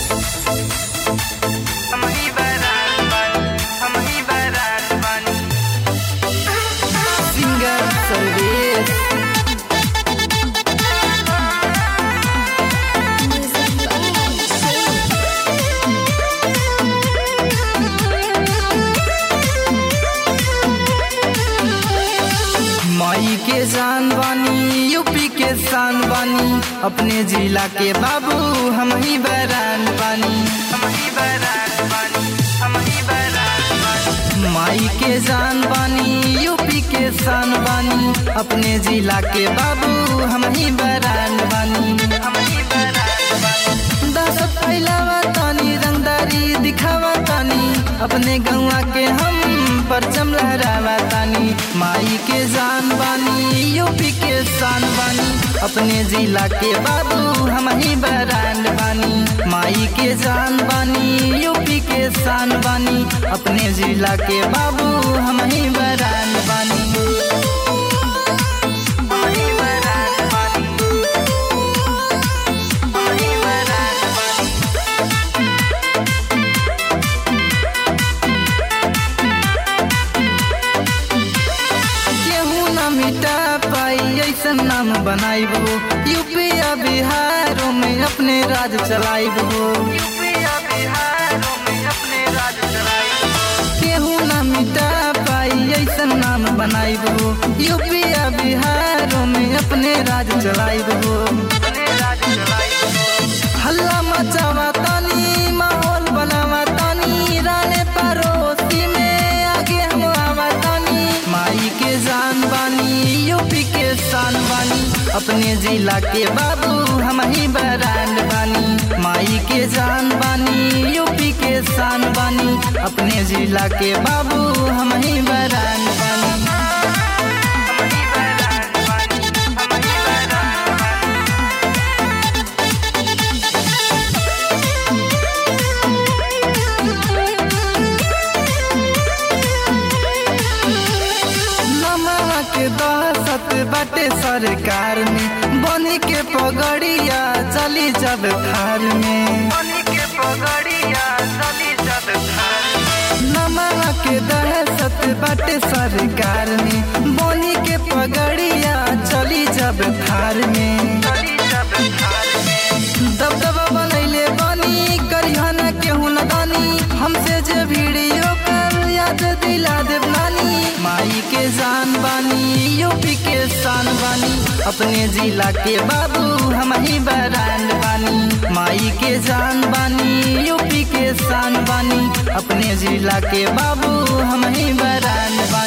हम ही बारात बानी हम ही बारात बानी सिंगर सर्वेश माई के जान बानी यूपी के शान बानी अपने जिला के बाबू हम ही बैरान बानी हम ही बारात बानी हम ही बारात बानी माई के जान बानी यूपी के शान बानी अपने जिला के बाबू हम ही बैरान बानी हम ही बारात बानी दहशत फैलावा तानी रंगदारी दिखावा तानी अपने गौवा के हम परचम लहरावा तानी माई के जान बानी यूपी के शान बानी अपने जिला के बाबू हम ही बरांड बानी माई के जान बानी यूपी के शान बानी अपने जिला के बाबू हम ही बरांड बानी हम ही बारात बानी हम ही बारात बानी केहू न मिटा पाई ऐसन नाम बनाइबो यूपी या बिहारों में अपने राज चलाइबो यूपी या बिहारों में अपने राज चलाए केहू न मिटा पाई ऐसन नाम बनाइबो यूपी या बिहारों में अपने राज चलाइबो अपने राज चलाए हल्ला मचावा तानी माहौल बनावा तानी राने पड़ोसी में आगे हम आवा तानी माई के जान बानी यूपी के शान बानी अपने जिला के बाबू हम ही बरांड बानी माई के जान बानी यूपी के शान बानी अपने जिला के बाबू हम ही बरांड बानी हम ही बारात बानी हम ही बारात बानी नमक के दहशत बाटे सरकार में बनी के पगड़िया चली जब थार में पानी के पगड़िया चली जब थार नमक के दहशत बाटे सरकार में बनी के पगड़िया चली जब थार में चली जब थार में दबदबा बनैले बनी करिहना केहू न दानी हमसे जे वीडियो कर याद दिला देव नानी माई के जान बानी यूपी के शान बानी अपने जिला के बाबू हम ही बरांड बानी माई के जान बानी यूपी के शान बानी अपने जिला के बाबू हम ही बरांड बानी